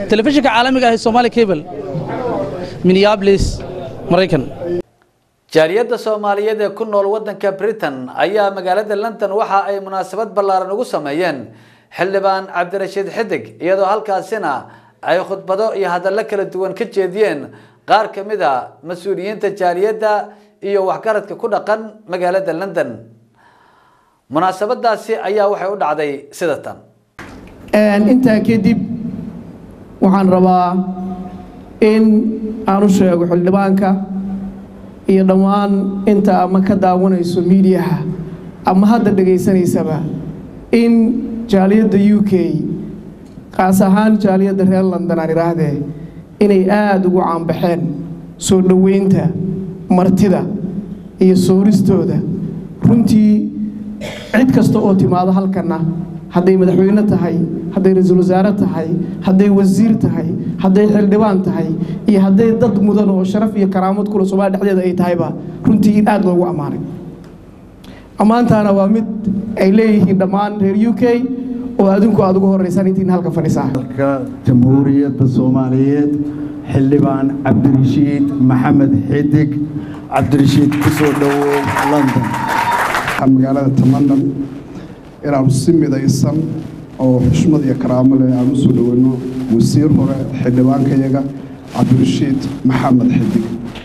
telefishinka caalamiga ah ee Somali Cable Minneapolis Mareykan jaaliyadda soomaaliyeed ee ku nool waddanka britain ayaa magaalada london waxa ay munaasabad ballaaran ugu sameeyeen xildhibaan cabdirashiid xidig iyadoo halkaasina ay khudbado iyo hadallo kala duwan ka jeediyeen qaar ka mid a mas-uuliyiinta jaaliyadda iyo waxgaradka ku dhaqan magaalada london munaasabadaasi ayaa waxay u dhacday sida tan intaa kadib waxaan rabaa in aan u sheego xildhibaanka iyo dhammaan inta ama ka daawanayso miidiyaha ama hadda dhegaysanaysaba in jaaliyadda u k qaas ahaan jaaliyadda reer london aan idhaahdee inay aada ugu caanbaxeen soo dhoweynta martida iyo sooristooda runtii cid kasta oo timaado halkanna hadday madaxweyne tahay hadday ra-iisul wasaare tahay hadday wasiir tahay hadday xildhibaan tahay iyo hadday dad mudan oo sharaf iyo karaamad kule soomaaliya dhexdeeda ay tahayba runtii in aada loogu ammaanay ammaantaana waa mid ay leeyihiin dhammaan reer u k oo adinku aada ugu horeysaan intiin halka fadhisaa jamhuuriyadda soomaaliyeed xildhibaan cabdirashiid maxamed xidig cabdirashiid kusoo dhowow london magaalada tamanan inaanu si midaysan oo xushmad iyo karaamo leh aan usoo dhoweyno wasiir hore xildhibaankayaga cabdirashiid maxamed xidig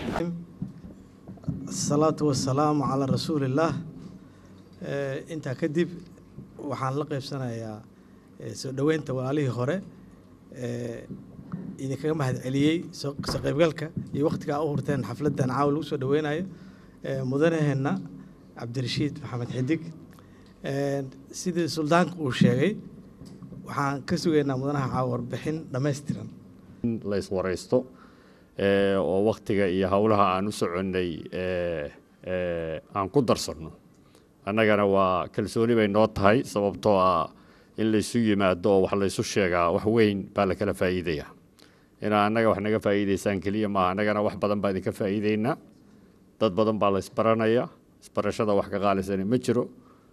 asalaatu wasalaamu calaa rasuulillaah intaa kadib waxaan la qaybsanayaa soo dhoweynta walaalihii hore idinkaga mahad celiyey soo qaybgalka iyo wakhtigaa u hurteen xafladdan caawa lagu soo dhoweynayo mudanaheenna cabdirashiid maxamed xidig sidii suldaanka uu sheegay waxaan ka sugaynaa mudanaha caawa warbixin dhammaystiran in la iswaraysto oo waktiga iyo howlaha aan u soconnay aan ku darsanno annagana waa kalsooni bay noo tahay sababtoo ah in laysu yimaado oo wax laysu sheegaa wax weyn baa la kala faa'iidaya inaa annaga wax naga faa'iidaysaan keliya maaha annagana wax badan baa idinka faa'iidaynaa dad badan baa la isbaranaya isbarashada wax ka qaalisani ma jiro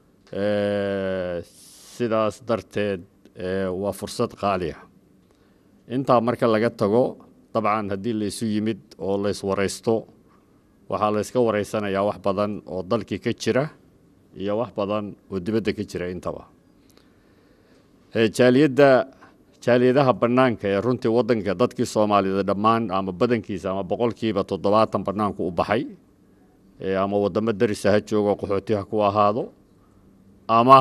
sidaas darteed waa fursad qaaliya intaa marka laga tago dabcan haddii laysu yimid oo layswaraysto waxaa layska waraysanayaa wax badan oo dalkii ka jira iyo wax badan oo dibadda ka jira intaba jaaliyadda jaaliyadaha bannaanka ee runtii waddanka dadkii soomaaliyeed dhammaan ama badankiisa ama boqolkiiba toddobaatan bannaanku u baxay ama waddamo darisa ha joogo qaxooti ha ku ahaado ama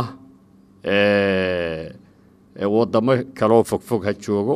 waddamo kaloo fogfog ha joogo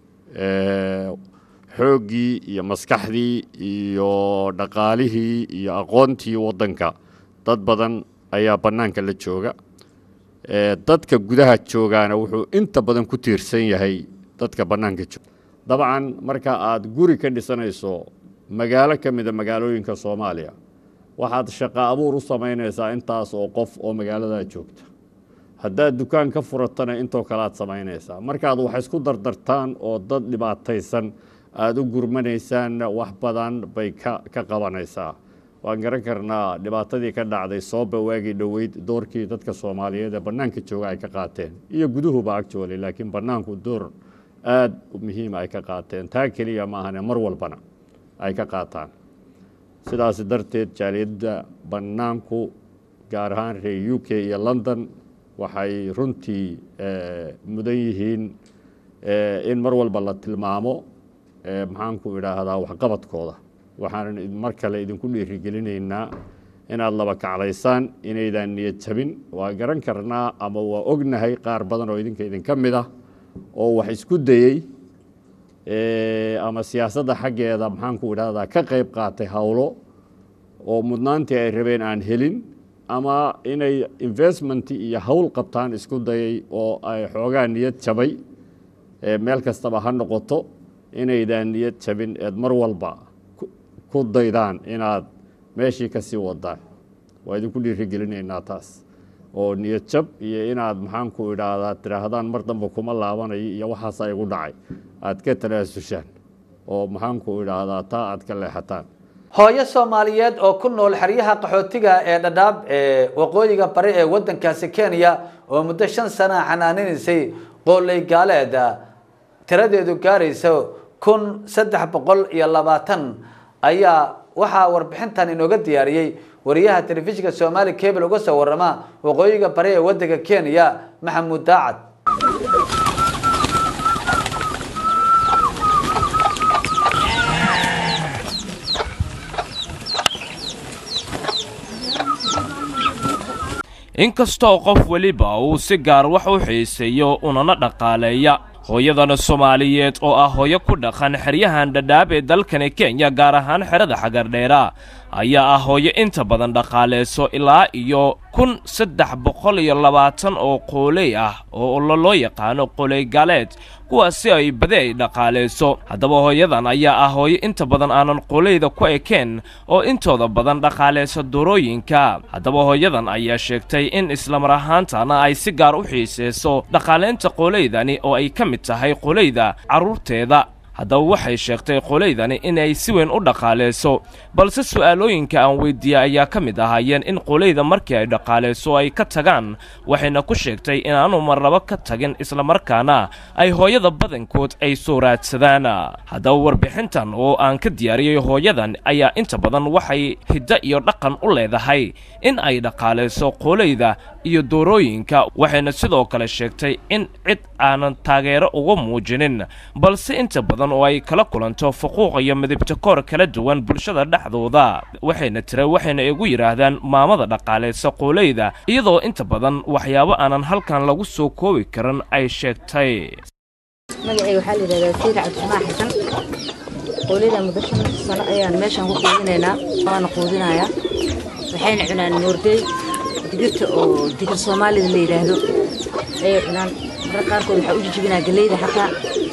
xooggii iyo maskaxdii iyo dhaqaalihii iyo aqoontii waddanka dad badan ayaa bannaanka la jooga dadka gudaha joogaana wuxuu inta badan ku tiirsan yahay dadka bannaanka jooga dabcan marka aad guri ka dhisanayso magaalo ka mida magaalooyinka soomaaliya waxaad shaqo abuur u samaynaysaa intaas oo qof oo magaaladaa joogta haddaad dukaan ka furatana intoo kale aad samaynaysaa markaad wax isku dardartaan oo dad dhibaataysan aada u gurmanaysaanna wax badan bay ka ka qabanaysaa waan garan karnaa dhibaatadii ka dhacday sooba waagii dhoweyd doorkii dadka soomaaliyeed ee bannaanka jooga ay ka qaateen iyo guduhuba actually laakiin bannaanku door aada muhiima ay ka qaateen taa keliya maahane mar walbana ay ka qaataan sidaas darteed jaaliyadda bannaanku gaar ahaan reer u k iyo london waxay runtii mudan yihiin in mar walba la tilmaamo maxaanku idhaahdaa waxqabadkooda waxaanan mar kale idinku dhiirigelinaynaa inaad laba kaclaysaan inaydaan niyad jabin waa garan karnaa ama waa ognahay qaar badan oo idinka idinka mid ah oo wax isku dayey ama siyaasadda xaggeeda maxaanku idhahdaa ka qayb qaatay howlo oo mudnaantii ay rabeen aan helin ama inay investment iyo howl qabtaan isku dayay oo ay xoogaa niyad jabay meel kastaba ha noqoto inaydaan niyad jabin eed mar walba ku daydaan inaad meeshii ka sii wadaan waa idinku dhiirigelinaynaa taas oo niyad jab iyo inaad maxaanku idhaahdaa tidhaahdaan mar dambe kuma laabanayo iyo waxaasa igu dhacay aad ka talaasushaan oo maxaanku idhaahdaa taa aad ka leexataan hooyo soomaaliyeed oo ku nool xeryaha qaxootiga ee dhadhaab ee waqooyiga bari ee waddankaasi kenya oo muddo shan sana xanaaninaysay qooley gaaleed tiradeedu gaarayso kun saddex boqol iyo labaatan ayaa waxaa warbixintan inooga diyaariyey wariyaha telefishinka soomaali cable uga soo warama waqooyiga bari ee waddanka kenya maxamuud daacad inkastoo qof weliba uu si gaar wax u xiiseeyo unana dhaqaaleeya hooyadana soomaaliyeed oo ah hooyo ku dhaqan xeryahan dhadhaab ee dalkani kenya gaar ahaan xerada xagardheera ayaa ah hooyo inta badan dhaqaaleyso ilaa iyo kun saddex boqol iyo labaatan oo qooley ah oo loo yaqaano qooley gaaleed kuwaasi ay badi ay dhaqaaleyso haddaba hooyadan ayaa ah hooyo inta badan aanan qooleyda ku ekeen oo intooda badan dhaqaaleysa durooyinka haddaba hooyadan ayaa sheegtay in islamar ahaantana ay si gaar u xiiseyso dhaqaaleynta qooleydani oo ay ka mid tahay qooleyda carruurteeda haddaba waxay sheegtay qoolaydani inay si weyn u dhaqaaleyso balse su'aalooyinka aan weydiiyey ayaa ka mid ahaayeen in qooleyda markii ay dhaqaaleyso ay ka tagaan waxayna ku sheegtay inaanu marnabo ka tagin islamarkaana ay hooyada badankood ay soo raadsadaan haddaba warbixintan oo aan ka diyaariyey hooyadan ayaa inta badan waxay hiddo iyo dhaqan u leedahay in ay dhaqaaleyso qooleyda iyo doorooyinka waxayna sidoo kale sheegtay in cid aanan taageero uga muujinin balse inta badan oo ay kala kulanto fuquuq iyo midibta koor kala duwan bulshada dhexdooda waxayna tira waxayna igu yidhaahdaan maamada dhaqaaleysa qooleyda iyadoo inta badan waxyaabo aanan halkan lagu soo koobi karin ay sheegtay magacayga waxaa la yidhahdaa sayid cabdisamax xasan qooleyda muddo shan sano ayaan meeshaan ku quudinaynaa waana quudinayaa waxayna cunaan moordey digirta oo digir soomaalida la yidhaahdo ayay cunaan marka qaarkood waxaa u jijibinaa galleyda xataa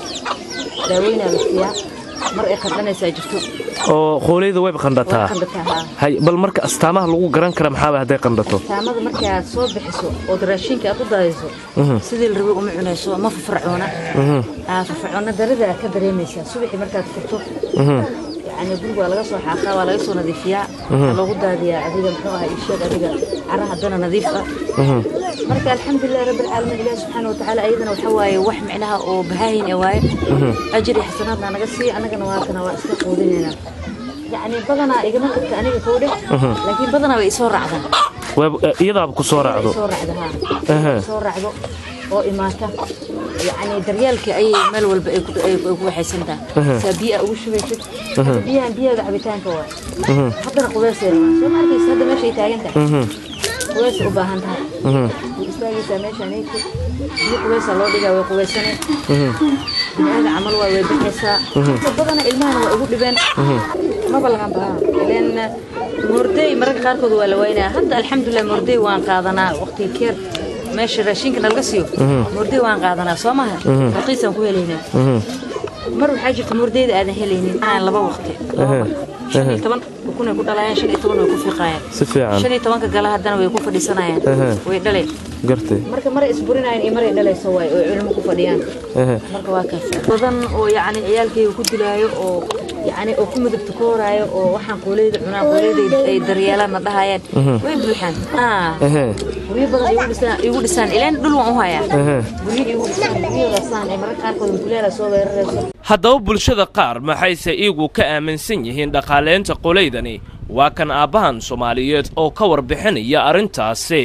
daaweynaa la siiyaa mar ay qandhanaysaa jirto oo qooleyda wayba qandhataa Way qandhataa, haa. hay bal marka astaamaha lagu garan kara maxaaba hadday qandhato taamada markii aad soo bixiso ood raashinka aad u daadiso Mhm. sidii la rabay uma cunayso ma fafarcoona Mhm. aa fafarcoona darida ka dareemaysaa subaxii markaad furto Mhm. yacni guriga waa laga soo xaaqaa waa laga soo nadiifiyaa Mhm. waa loogu daadiyaa adiga muxuu ahaa isheeg adiga cara haddana nadiif ah Mhm. marka alxamdulilah rabbi alcaalamiin ilaah subxaana watacaala ayadana waxa waaye wax micnaha oo bahaahin ee waaye Mhm. ajir iyo xasanaadna naga sii annagana waatana waa iska quudinaynaa yacni badanaa igama tagta aniga kowdhe Mhm. laakiin badanaa way isoo raacdaan Waab- eh, iyadaaba ku soo raacdo soo raacda haa Aha. soo raacdo oo imaata yacni daryeelka ayay meel walba ay ku ay ku waxaysan tahay Aha. saa biyo aa ugu shubaysid Aha. biyahan biyaheeda cabitaanka waa Mhm. haddana qubeysay rabaan soo ma arkaysa hadda meeshay taagan tahay Mhm. qubeysay u baahan tahay Mhm. way istaagaysaa meeshaan eegto biyo qubeysaa loo dhigaa way qubeysane Mhm. biniaaga camal waa way baxaysaa Mhm. inta badana ilmahana waa igu dhibeen Mhm. maba lagan bahaa ileen moordey mararka qaarkood waa la waynaa hadda alxamdulilah moordey waan qaadanaa waqtiga keer meesha raashinka nalaga siiyo Mhm. moordey waan qaadanaa soo maha Mhm. raqiisaan ku helaynaa Mhm. mar waxaa jirta moordeyda aadan helaynin aan laba waqti laba Aha. mar shan iyo Aha. toban ukunay ku dhalayaan shan iyo toban way ku fiiqayaan Si fiican. shan iyo tobanka gala haddana way ku fadhiisanayaan Aha. way dhaleen gartay marka maray isburinayaan iyo maray dhalayso waay oo cilmo ku fadhiyaan Aha. marka waa kaas badan oo yacni ciyaalkayga ku dilaayo oo yacni oo ku midabta kooraayo oo waxaan qooleyda cunaan qooleyda ay daryeelaan na dhahayaan Mhm. way buuxaan Ah, Aha. guryo badan igu dhisaan igu dhisaan ileen dhul waan u hayaa Aha. guryo igu dhisaan guryadaasaan ay mararka qaarkood mukuleela soo weerarayso haddaba bulshada qaar maxayse iyagu ka aaminsan yihiin dhaqaaleynta qoleydani waa kan aabbahan soomaaliyeed oo ka warbixinaya arrintaasi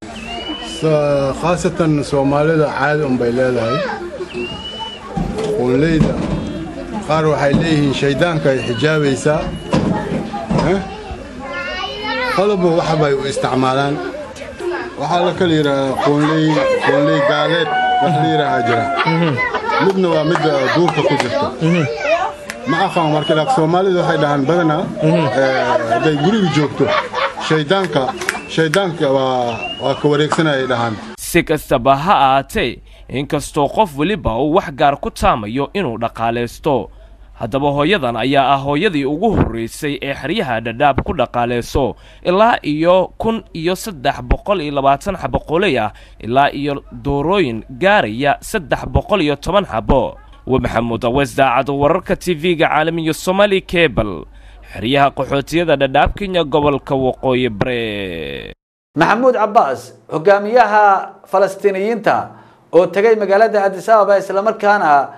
So- khaasatan soomaalida caadi un bay leedahay qunleyda qaar waxay leeyihiin shayddaanka ay xijaabaysaa Eh? qodobba wax bay u isticmaalaan waxaa la kala yidhaahdaa qunley qunley gaaleed wax la yidhaahaa jira midna waa midda duurka ku jirta ma aqaan marka laak soomaalida waxay dhahaan badanaa eh, hadday guriga joogto shayddaanka shayddaanka waa waa ka wareegsanayay dhahaan si kastaba ha ahaatee inkastoo qof weliba uu wax gaar ku taamayo inuu dhaqaalaysto haddaba hooyadan ayaa ah hooyadii ugu horreysay ee xeryaha dhadhaab ku dhaqaaleyso ilaa iyo kun iyo saddex boqol iyo labaatan xabo qoley ah ilaa iyo doorooyin gaaraya saddex boqol iyo toban xabo wa maxamuud awees daacado wararka tv-ga caalamiya somali cable xeryaha qaxootiyada dhadhaab kenya gobolka waqooyi bare maxamuud cabbaas hogaamiyaha falastiiniyiinta oo tegay magaalada addis ababa islamarkaana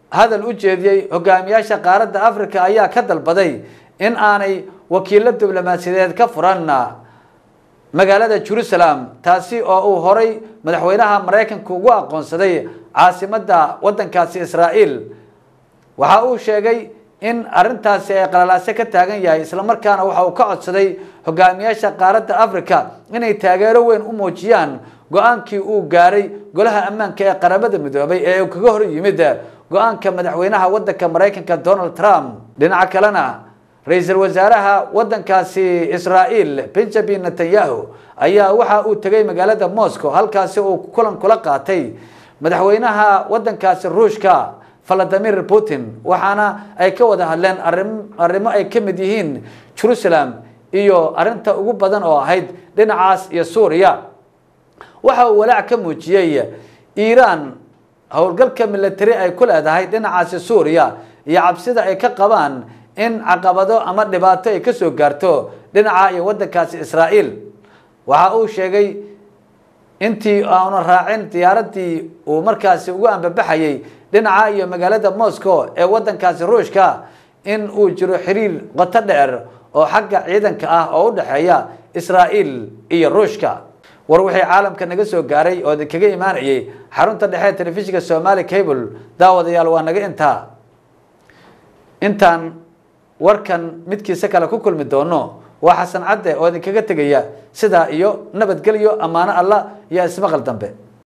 hadal u jeediyey hogaamiyaasha qaaradda africa ayaa ka dalbaday in aanay wakiilo diblomaasiyadeed ka furan magaalada jerusalem taasi oo uu horay madaxweynaha maraykanka ugu aqoonsaday caasimadda waddankaasi israa'iil waxa uu sheegay in arrintaasi ay qalalaase ka taagan yahay islamarkaana waxa uu ka codsaday hogaamiyaasha qaaradda africa inay taageero weyn u muujiyaan go-aankii uu gaaray golaha ammaanka ee qaramada midoobay ee uu kaga hor yimid go-aanka madaxweynaha waddanka maraykanka donald trump dhinaca kalena ra-iisul wasaaraha waddankaasi israa'iil benjamin netanyahu ayaa waxa uu tegay magaalada moscow halkaasi uu kulan kula qaatay madaxweynaha waddankaasi ruushka valadimir putin waxaana ay ka wada hadleen arim arrimo ay ka mid yihiin jerusalem iyo arrinta ugu badan oo ahayd dhinacaas iyo suuriya waxa uu walaac ka muujiyey iiraan howlgalka military ay ku leedahay dhinacaasi suuriya iyo cabsida ay ka qabaan in caqabado ama dhibaato ay kasoo gaarto dhinaca iyo waddankaasi israa'iil waxa uu sheegay intii aanu raacin diyaaradii uu markaasi ugu ambabaxayay dhinaca iyo magaalada moscow ee waddankaasi ruushka in uu jiro xiriir qoto dheer oo xagga ciidanka ah oo u dhexeeya israa'iil iyo ruushka war wixii caalamka naga soo gaaray oo idinkaga imaanayay xarunta dhexe telefishinka somali cable daawadayaal waa naga intaa intaan warkan midkiisa kale ku kulmi doono waa xasan cadde oo idinkaga tegaya sidaa iyo nabadgelyo ammaano allah iyo ismaqal dambe